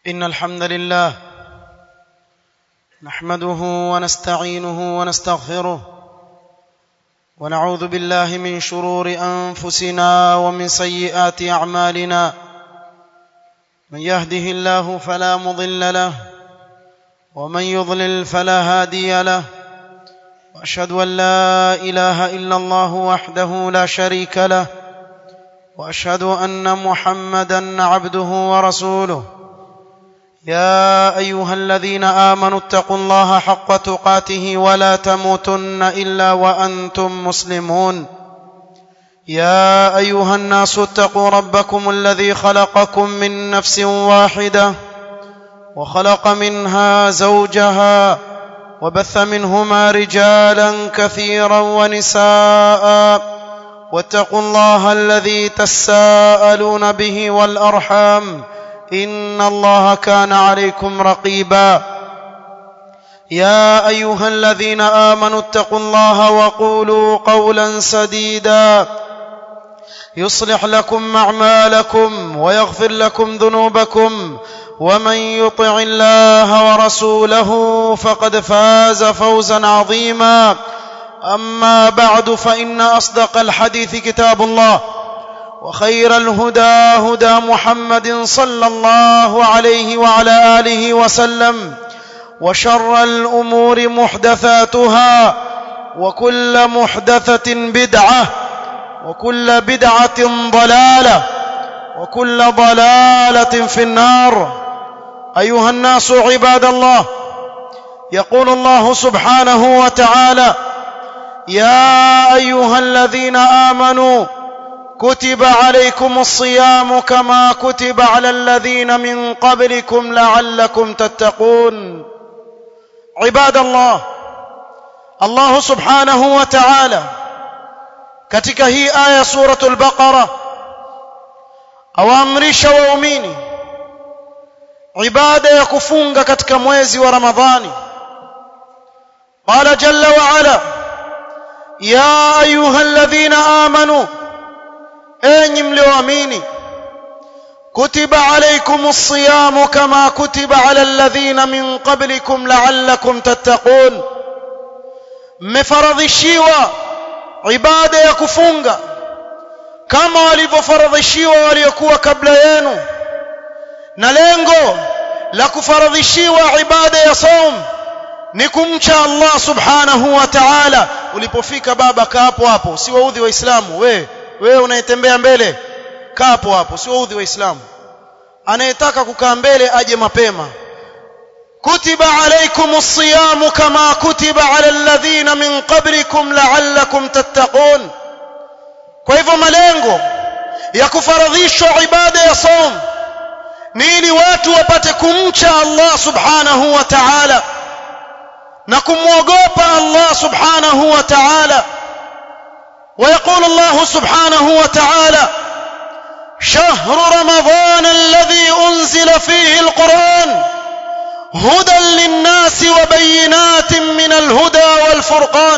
إن الحمد لله نحمده ونستعينه ونستغفره ونعوذ بالله من شرور أنفسنا ومن سيئات أعمالنا من يهده الله فلا مضل له ومن يضلل فلا هادي له وأشهد أن لا إله إلا الله وحده لا شريك له وأشهد أن محمدا عبده ورسوله يا ايها الذين امنوا اتقوا الله حق تقاته ولا تموتن الا وانتم مسلمون يا ايها الناس اتقوا ربكم الذي خلقكم من نفس واحده وخلق منها زوجها وبث منهما رجالا كثيرا ونساء واتقوا الله الذي تساءلون به والارحام ان الله كان عليكم رقيبا يا ايها الذين امنوا اتقوا الله وقولوا قولا سديدا يصلح لكم اعمالكم ويغفر لكم ذنوبكم ومن يطع الله ورسوله فقد فاز فوزا عظيما اما بعد فان اصدق الحديث كتاب الله وخير الهدى هدى محمد صلى الله عليه وعلى اله وسلم وشر الامور محدثاتها وكل محدثه بدعه وكل بدعه ضلاله وكل ضلاله في النار ايها الناس عباد الله يقول الله سبحانه وتعالى يا ايها الذين امنوا كتب عليكم الصيام كما كتب على الذين من قبلكم لعلكم تتقون عباد الله الله سبحانه وتعالى katika hii aya suratul baqara awaamrisha waumini ibada ya kufunga katika mwezi wa ramadhani qala jalla wa ala ya ayuha alladhina amanu enyi mlioamini kutiba alaykumus siyamu kama kutiba ala alladhina min qablikum la'allakum tattaqun mmefaradhishiwa ibada ya kufunga kama walivyofaradhishiwa waliokuwa kabla yenu na lengo la kufaradhishiwa ibada ya saum ni kumcha Allah subhanahu wa ta'ala ulipofika baba kaa hapo hapo si waudhi waislamu we wewe unayetembea mbele kaa hapo hapo si waudhi waislamu anayetaka kukaa mbele aje mapema kutiba alaykumus siyam kama kutiba ala alladhina min qablikum la'allakum tattaqun kwa hivyo malengo ya kufaradhishwa ibada ya saum ni ili watu wapate kumcha Allah subhanahu wa ta'ala na kumwogopa Allah subhanahu wa ta'ala ويقول الله سبحانه وتعالى شهر رمضان الذي انزل فيه القران هدى للناس وبينات من الهدى والفرقان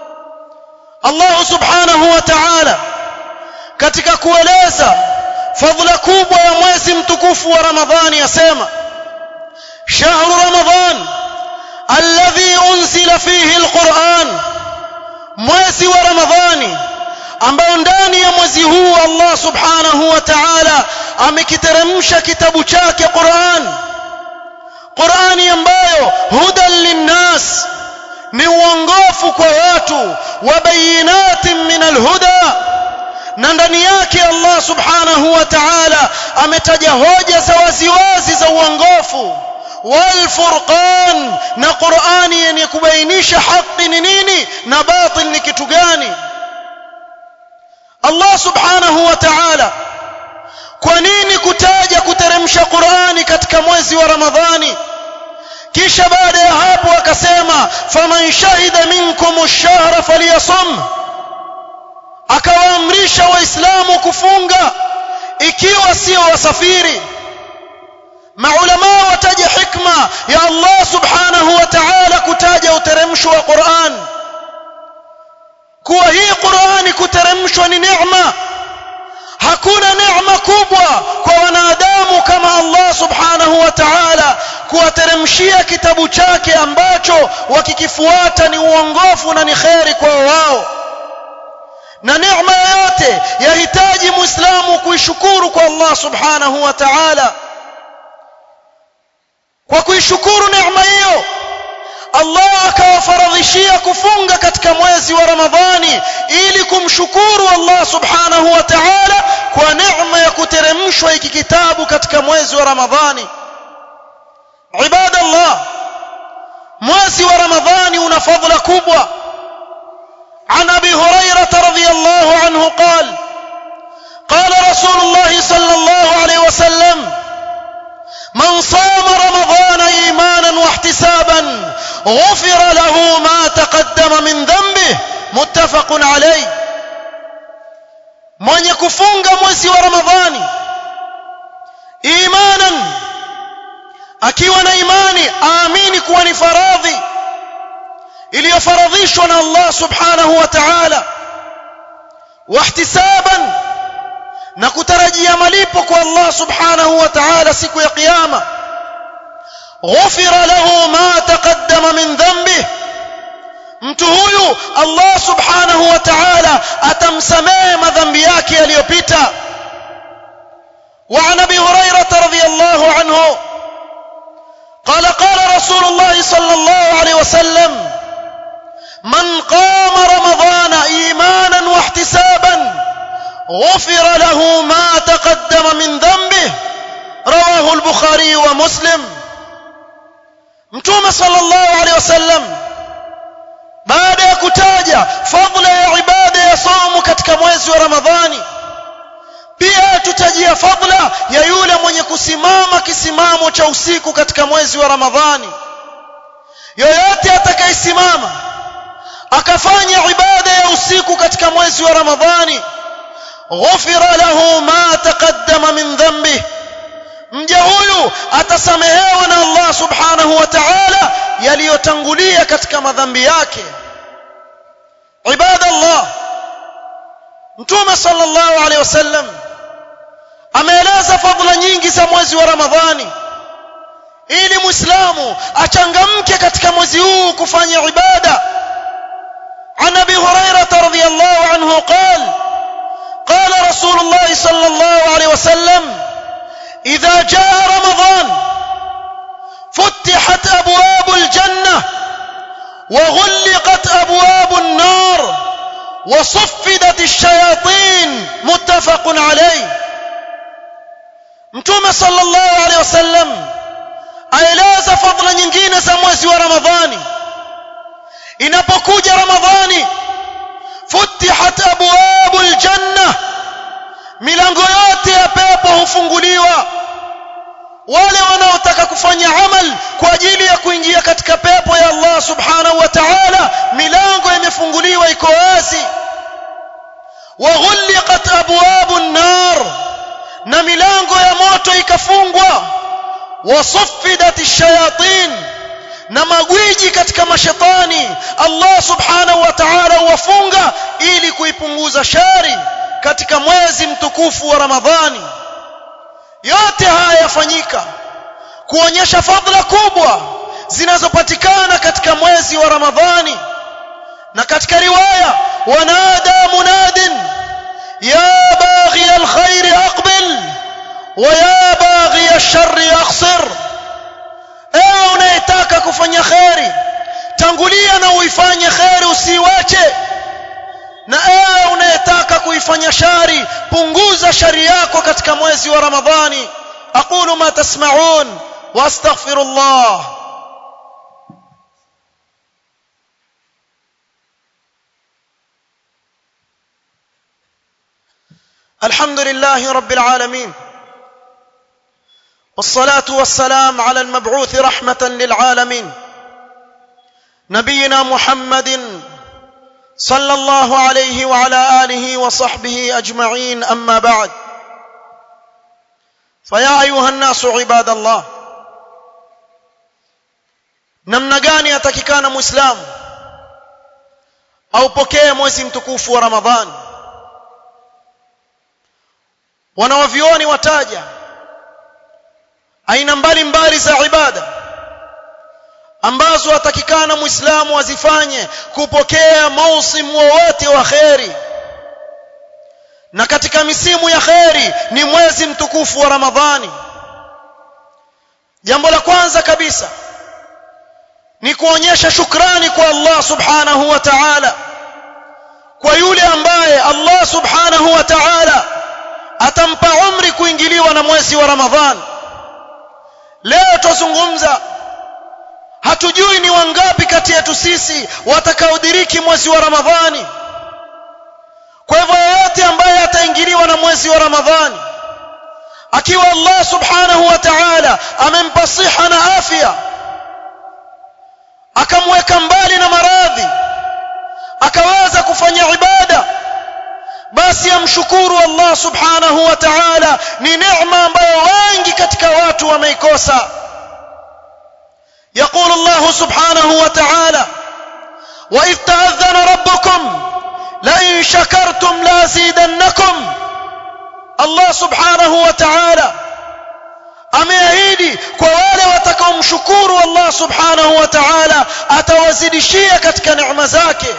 الله سبحانه وتعالى katika kueleza fadhila kubwa ya mwezi mtukufu wa ramadhani yasema shahru ramadan alladhi unzila fihi alquran mwezi wa ramadhani ambao ndani ya mwezi huu Allah subhanahu wa ta'ala amekiteremsha kitabu chake Qur'an Qur'ani ambayo hudan linnas ni uongofu kwa watu wa bayinatin min alhuda na ndani yake Allah subhanahu wa ta'ala ametaja hoja za waziwazi za uongofu والفرقان na Qur'ani yenye kubainisha haki ni nini na batil ni kitu gani Allah subhanahu wa ta'ala kwa nini kutaja kuteremsha Qur'ani katika mwezi wa Ramadhani kisha baada ya hapo akasema faman shahida minkum ash-shahra falyasum akawaamrisha waislamu kufunga ikiwa sio wasafiri maulama wataja hikma ya Allah subhanahu wa ta'ala kutaja uteremsho wa Qur'an kuwa hii Qur'ani kuteremshwa ni neema hakuna neema kubwa kwa wanadamu kama Allah subhanahu wa ta'ala kuwateremshia kitabu chake ambacho wakikifuata ni uongofu na ni kheri kwa wao na neema yoyote yahitaji muislamu kuishukuru kwa Allah subhanahu wa ta'ala kwa kuishukuru neema hiyo Allah akawafaradhishia kufunga katika mwezi wa Ramadhani ili kumshukuru Allah subhanahu wa ta'ala kwa neema ya kuteremshwa hiki kitabu katika mwezi wa Ramadhani ibadallah mwezi wa Ramadhani una fadhila kubwa عن ابي هريره رضي الله عنه قال قال رسول الله صلى الله عليه وسلم من صام رمضان ايمانا واحتسابا غفر له ما تقدم من ذنبه متفق عليه mwenye kufunga mwezi wa ramadhani imanan akiwa na imani aamini kuwa ni faradhi iliyofaradhishwa na Allah subhanahu wa ta'ala wahtisaban na kutarajia malipo kwa Allah subhanahu wa ta'ala siku ya kiyama ghufira lahu ma taqaddama min dhanbihi mtu huyu Allah subhanahu wa ta'ala atamsamehe madhambi yake yaliyopita وعن ابي هريره رضي الله عنه قال قال رسول الله صلى الله عليه وسلم من قام رمضان ايمانا واحتسابا غفر له ما تقدم من ذنبه رواه البخاري ومسلم متوم صلى الله عليه وسلم baada ya kutaja fadhila ya ibada ya saumu katika mwezi wa ramadhani pia tutajia fadhila ya yule mwenye kusimama kisimamo cha usiku katika mwezi wa ramadhani yoyote atakayesimama akafanya ibada ya usiku katika mwezi wa ramadhani ghufira lahu ma taqaddama min dhanbi mja huyu atasamehewa na Allah subhanahu wa ta'ala yaliyotangulia katika madhambi yake ibada Allah mtume sallallahu alaihi wasallam ameeleza fadhila nyingi za mwezi wa ramadhani ili muislamu achangamke katika mwezi huu kufanya ibada عن ابي هريره رضي الله عنه قال قال رسول الله صلى الله عليه وسلم اذا جاء رمضان فتحت ابواب الجنه وغلقت ابواب النار وصفدت الشياطين متفق عليه mtume sallallahu alaihi wasallam aeleza fadhila nyingine za mwezi wa ramadhani inapokuja ramadhani futihat abwabul janna milango yote ya pepo hufunguliwa wale wanaotaka kufanya amal kwa ajili ya kuingia katika pepo ya Allah subhanahu wa ta'ala milango imefunguliwa iko wazi waghulqat abwabun nar na milango ya moto ikafungwa wasuffidat ash-shayatin na magwiji katika mashetani Allah subhanahu wa ta'ala huwafunga ili kuipunguza shari katika mwezi mtukufu wa Ramadhani yote haya yafanyika kuonyesha fadhila kubwa zinazopatikana katika mwezi wa Ramadhani na katika riwaya wanada munadin ya baghi alkhair aqbil wa ya baghi alshar aqsir ewe unayetaka kufanya kheri tangulia na uifanye kheri usiwache na ewe unayetaka kuifanya shari punguza shari yako katika mwezi wa ramadhani aqulu ma tasma'un wastaghfirullah الحمد لله رب العالمين والصلاه والسلام على المبعوث رحمه للعالمين نبينا محمد صلى الله عليه وعلى اله وصحبه اجمعين اما بعد فيا ايها الناس عباد الله namna gani atakikana muislamu aupokee mwezi mtukufu wa ramadhani wanawavioni wataja aina mbalimbali za ibada ambazo atakikana muislamu azifanye kupokea mausimu wowote wa kheri na katika misimu ya kheri ni mwezi mtukufu wa ramadhani jambo la kwanza kabisa ni kuonyesha shukrani kwa Allah subhanahu wa ta'ala kwa yule ambaye Allah subhanahu wa ta'ala atampa umri kuingiliwa na mwezi wa ramadhani leo tuzungumza hatujui ni wangapi kati yetu sisi watakaodiriki mwezi wa ramadhani kwa hivyo yeyote ambaye ataingiliwa na mwezi wa ramadhani akiwa Allah subhanahu wa ta'ala amempa siha na afya akamweka mbali na maradhi akaweza kufanya ibada basi amshukuru Allah subhanahu wa ta'ala ni neema ambayo wengi katika watu wameikosa يقول الله سبحانه وتعالى وإذ تأذن ربكم لئن شكرتم لازيدنكم الله سبحانه وتعالى ameahidi kwa wale watakaomshukuru Allah subhanahu wa ta'ala atawazidishia katika neema zake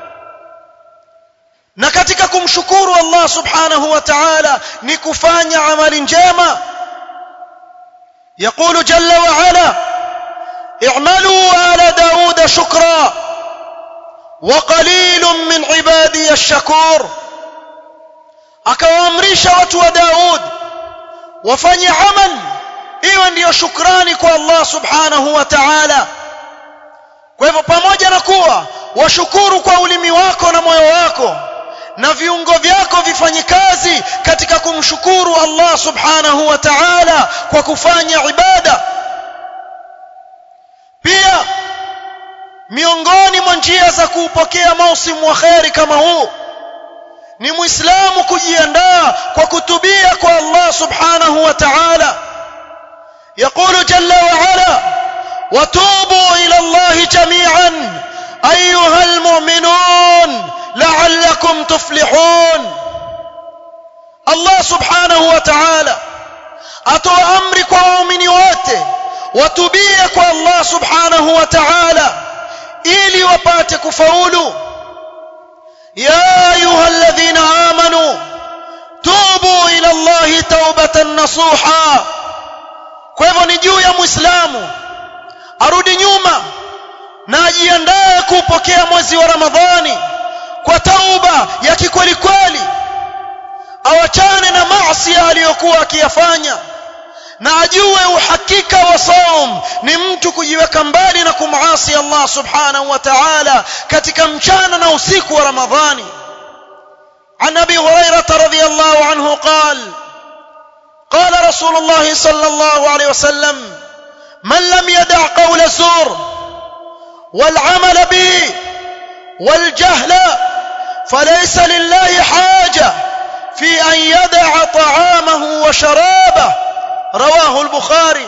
na katika kumshukuru Allah subhanahu wa ta'ala ni kufanya amali njema يقول جل وعلا اعملوا آل داود شكرا وقليل من عبادي الشكور akawaamrisha watu wa Daud wafanye amal iwe ndiyo shukrani kwa Allah subhanahu wa ta'ala kwa hivyo pamoja na kuwa washukuru kwa ulimi wako na moyo wako na viungo vyako vifanye kazi katika kumshukuru Allah subhanahu wa ta'ala kwa kufanya ibada pia miongoni mwa njia za kuupokea mausimu wa kheri kama huu ni muislamu kujiandaa kwa kutubia kwa Allah subhanahu wa ta'ala يقول جل وعلا وتوبوا إلى الله جميعا أيها المؤمنون لعلكم تفلحون الله سبحانه وتعالى أتوى أمرك ومؤمن wote watubie kwa Allah subhanahu wa ta'ala ili wapate kufaulu ya ayuha alladhina amanu tubu ila Allah taubatan nasuha kwa hivyo ni juu ya muislamu arudi nyuma na ajiandae kupokea mwezi wa ramadhani kwa tauba ya kikweli kweli awachane na maasi aliyokuwa akiyafanya na ajue uhakika wa saum ni mtu kujiweka mbali na kumasi Allah subhanahu wa ta'ala katika mchana na usiku wa ramadhani عن ابي هريره رضي الله عنه قال قال رسول الله صلى الله عليه وسلم من لم يدع قول الزور والعمل به والجهل فليس لله حاجه في ان يدع طعامه وشرابه رواه البخاري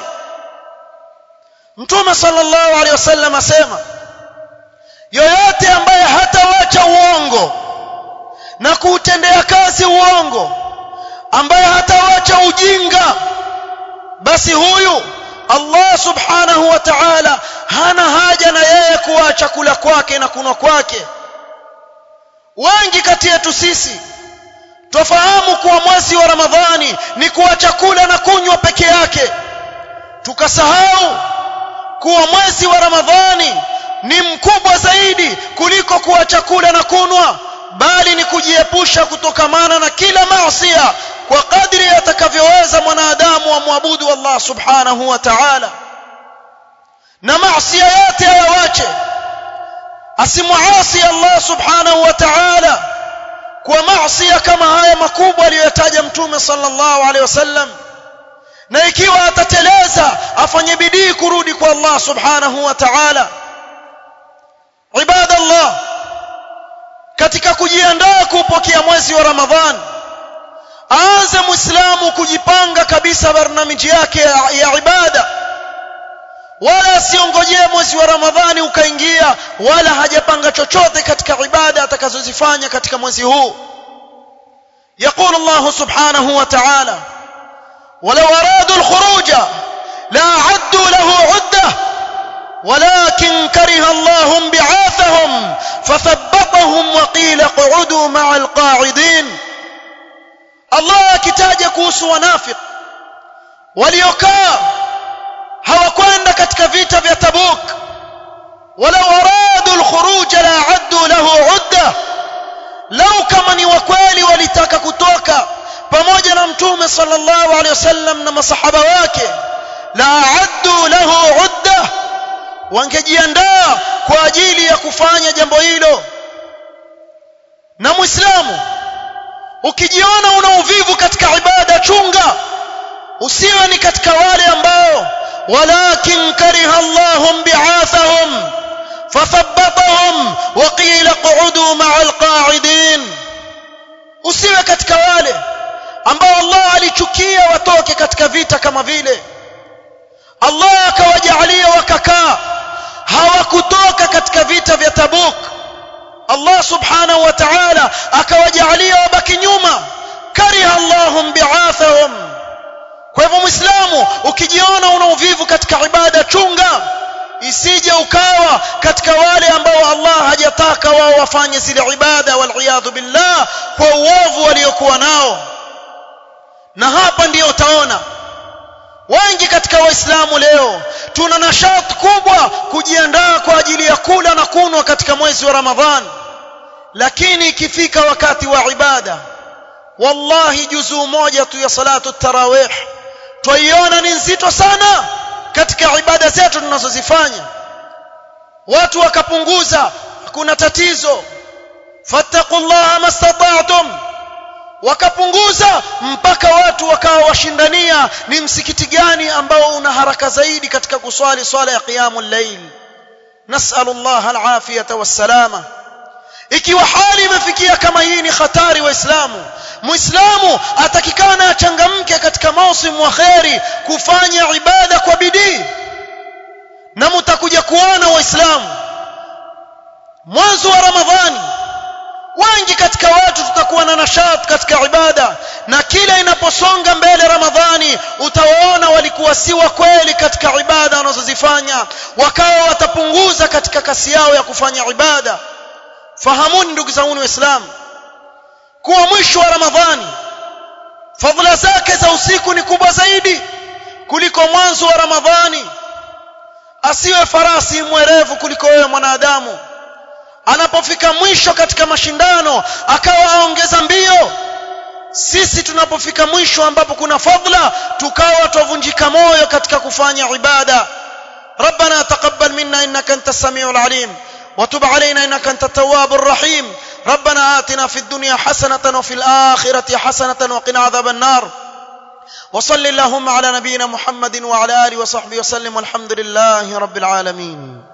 mtume sallallahu alaihi wasallam asema yoyote ambaye hatawacha uongo na kuutendea kazi uongo ambaye hatawacha ujinga basi huyu Allah subhanahu wa ta'ala hana haja na yeye kuacha kula kwake na kunwa kwake wengi kati yetu sisi twafahamu kuwa mwezi wa Ramadhani ni kuacha kula na kunywa peke yake tukasahau kuwa mwezi wa Ramadhani ni mkubwa zaidi kuliko kuacha kula na kunwa bali ni kujiepusha kutokamana na kila maasiya kwa kadri atakavyoweza mwanadamu amwabudu Allah subhanahu wa ta'ala na maasiya yote ayawache asimuasi Allah subhanahu wa ta'ala kwa maasiya kama haya makubwa aliyotaja mtume sallallahu alaihi wasallam na ikiwa atateleza afanye bidii kurudi kwa Allah subhanahu wa ta'ala ibadallah katika kujiandaa kupokea mwezi wa Ramadhan aanze muislamu kujipanga kabisa barnamiji yake ya, ya ibada wala asiongojee mwezi wa Ramadhani ukaingia wala hajapanga chochote katika ibada atakazozifanya katika mwezi huu يقول الله سبحانه وتعالى ولو أرادوا الخروج لأعدوا له عدة ولكن كره الله بعاثهم فثبطهم وقيل اقعدوا مع القاعدين الله akitaja kuhusu wanafiq waliokaa hawakwenda katika vita vya Tabuk walau aradu alkhuruj la addu lahu udda lau kama ni wakweli walitaka kutoka pamoja na mtume sallallahu alaihi wasallam na masahaba wake la addu lahu udda wangejiandaa kwa ajili ya kufanya jambo hilo na muislamu ukijiona una uvivu katika ibada chunga usiwe ni katika wale ambao walakin kariha Allahum bi'athahum fathabbatahum wa qila qu'udu ma'al qa'idin usiwe katika wale ambao Allah alichukia watoke katika vita kama vile Allah akawajalia wakakaa hawakutoka katika vita vya Tabuk Allah subhanahu wa ta'ala akawajalia wabaki nyuma kariha Allahum bi'athahum kwa hivyo muislamu ukijiona una uvivu katika ibada chunga isije ukawa katika wale ambao Allah hajataka wao wafanye zile ibada wal billah kwa uovu waliokuwa nao na hapa ndiyo utaona wengi katika waislamu leo tuna nashat kubwa kujiandaa kwa ajili ya kula na kunwa katika mwezi wa ramadhan lakini ikifika wakati wa ibada wallahi juzuu moja tu ya salatu tarawih twaiona ni nzito sana katika ibada zetu tunazozifanya watu wakapunguza hakuna tatizo fattaqullaha mastata'tum wakapunguza mpaka watu wakawa washindania ni msikiti gani ambao una haraka zaidi katika kuswali swala ya qiyamul layl nas'alullah alafiyata wassalama ikiwa hali imefikia kama hii ni hatari waislamu muislamu atakikana achangamke katika mausimu wa kheri kufanya ibada kwa bidii na mtakuja kuona waislamu mwanzo wa ramadhani wengi katika watu tutakuwa na nashat katika ibada na kila inaposonga mbele ramadhani utawaona walikuwa si wa kweli katika ibada wanazozifanya wakawa watapunguza katika kasi yao ya kufanya ibada fahamuni ndugu zangu waislamu kuwa mwisho wa ramadhani fadhila zake za usiku ni kubwa zaidi kuliko mwanzo wa ramadhani asiwe farasi mwerevu kuliko wewe mwanadamu anapofika mwisho katika mashindano akawa aongeza mbio sisi tunapofika mwisho ambapo kuna fadhila tukawa tuvunjika moyo katika kufanya ibada ربنا تقبل منا انك انت السميع العليم وتب علينا انك انت التواب الرحيم ربنا آتنا في الدنيا حسنة وفي الآخرة حسنة وقنا عذاب النار وصل اللهم على نبينا محمد وعلى آله وصحبه وسلم والحمد لله رب العالمين